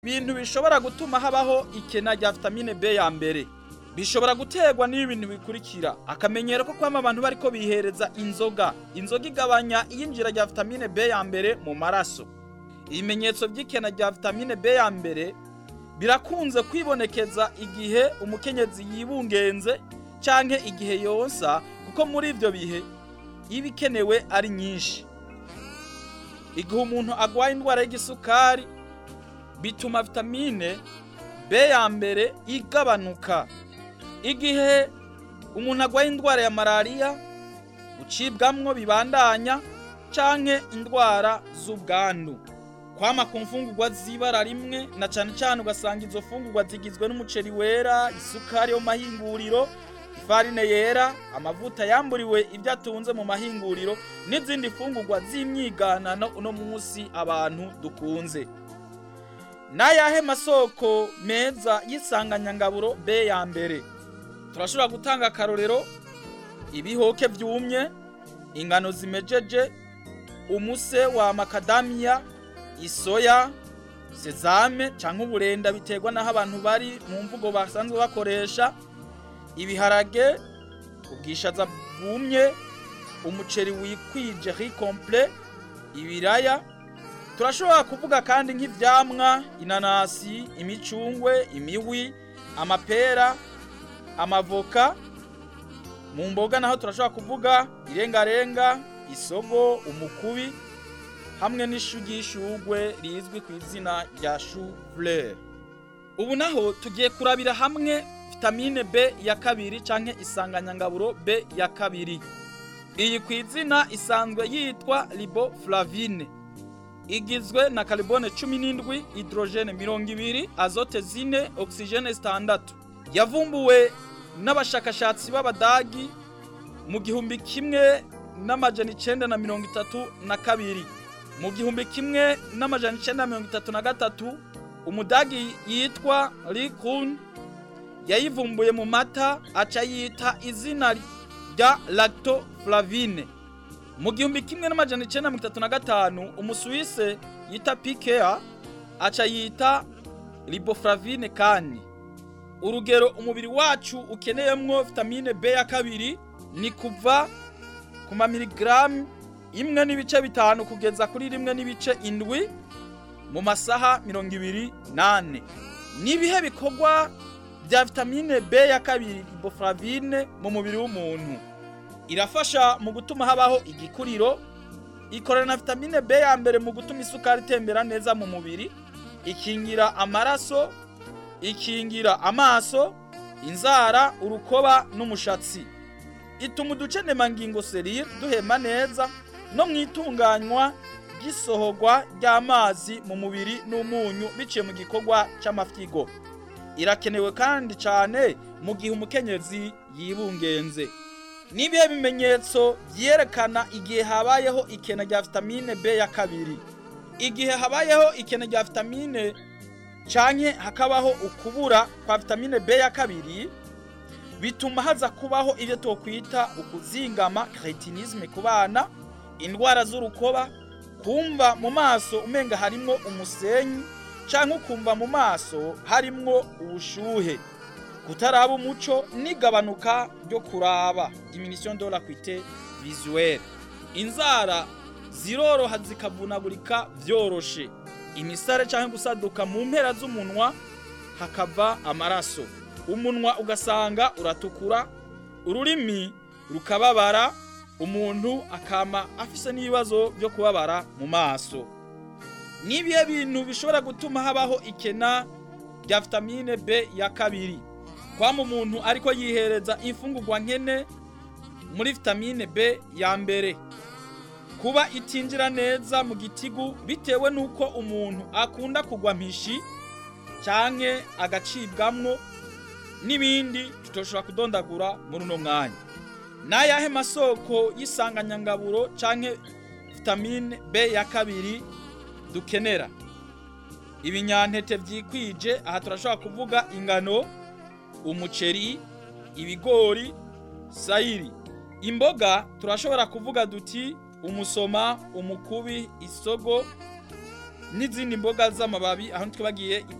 ibintu bishobora gutuma habaho ikena rya vitamine B ya mbere bishobora guterwa n'ibintu bikurikira akamenyero ko kwama abantu bariko bihereza inzoga inzoga igabanya iyinjira rya vitamine B ya mbere mu maraso ibimenyetso by'ikena rya vitamine B ya mbere birakunze kwibonekeza igihe umukenyezi yibungenze canke igihe yonsa kuko muri ivyo bihe iba ikenewe ari nyinshi igihe umuntu agwaye indwara y'igisukari bituma vitamine B ya mbere igabanuka igihe umuntu agwaye indwara ya malariya gucibwamwo bibandanya canke indwara z'ubwandu kwama ku mfungurwa z'ibara rimwe na cane cane ugasanga izo fungurwa zigizwe n'umuceri wera isukari yo mu mahinguriro ifarine yera amavuta yamburiwe ibyo atunze mu mahinguriro n'izindi fungurwa z'imyiganano uno munsi abantu dukunze n'ayahe masoko meza y'isanganyangaburo B ya mbere turashobora gutanga akarorero ibihoke vyumye ingano zimejeje umuse wa makadamiya isoya sezame canke uburenda biterwa naho abantu bari mu mvugo basanzwe bakoresha ibiharage ubwishaza bwumye umuceri wikwije riz complet ibiraya turashobora kuvuga kandi nk'ivyamwa inanasi imicungwe imiwi amapera amavoka mu mboga naho turashobora kuvuga irengarenga isogo umukubi hamwe n'ishu ry'ishugwe rizwi ku izina rya chou fleur ubu naho tugiye kurabira hamwe vitamine B ya kabiri canke isanganyangaburo B ya kabiri iyi ku izina isanzwe yitwa riboflavine igizwe na carbone 17 hydrogene 20 azote zine oxygene zitandatu yavumbuwe n'abashakashatsi b'abadagi mu gihumbi kimwe n'amajana icenda na mirongo itatu na kabiri mu gihumbi kimwe n'amajana icenda na mirongo itatu na gatatu umudagi yitwa Likun yayivumbuye mu mata aca yita izina rya lactoflavine mu gihumbi kimwe n'amajana icenda na mirongo itatu na gatanu umusuwise yita pikea aca yita riboflavine kandi urugero umubiri wacu ukeneyemwo vitamine B ya kabiri ni kuva ku mamiligramu imwe n'ibice bitanu kugeza kuri rimwe n'ibice indwi mu masaha mirongo ibiri nane n'ibihe bikorwa bya vitamine B ya kabiri riboflavine mu mubiri w'umuntu irafasha mu gutuma habaho igikuriro ikorana na vitamine B ya mbere mu gutuma isukari itembera neza mu mubiri ikingira amaraso ikingira amaso inzara urukoba n'umushatsi ituma uducenemangingo serire duhema neza no mu itunganywa ry'isohorwa ry'amazi mu mubiri n'umunyu biciye mu gikorwa c'amafyigo irakenewe kandi cane mu gihe umukenyezi yibungenze n'ibihe bimenyetso vyerekana igihe habayeho ikena rya vitamine B ya kabiri igihe habayeho ikena rya vitamine canke hakabaho ukubura kwa vitamine B ya kabiri bituma haza kubaho ivyo twokwita ukuzingama cretinisme ku bana indwara z'urukoba kumva mu maso umenga harimwo umusenyi canke ukumva mu maso harimwo ubushuhe kutaraba umuco n'igabanuka ryo kuraba diminution de l'acuité visuelle inzara ziroroha zikavunagurika vyoroshe imisare canke gusaduka mu mpera z'umunwa hakava amaraso umunwa ugasanga uratukura ururimi rukababara umuntu akama afise n'ibibazo byo kubabara mu maso nibihe bintu bishobora gutuma habaho ikena rya vitamine B ya kabiri kwama umuntu ariko yihereza imfungurwa nkene muri vitamine B ya mbere kuba itinjira neza mu gitigu bitewe nuko umuntu akunda kugwa mpishi canke agacibwamwo n'ibindi tutoshobora kudondagura muri uno mwanya n'ayahe masoko y'isanganyangaburo canke vitamine B ya kabiri dukenera ibinyantete vyikwije aha turashobora kuvuga ingano umuceri ibigori sayiri imboga turashobora kuvuga duti umusoma umukubi isogo n'izindi mboga z'amababi aho twibagiye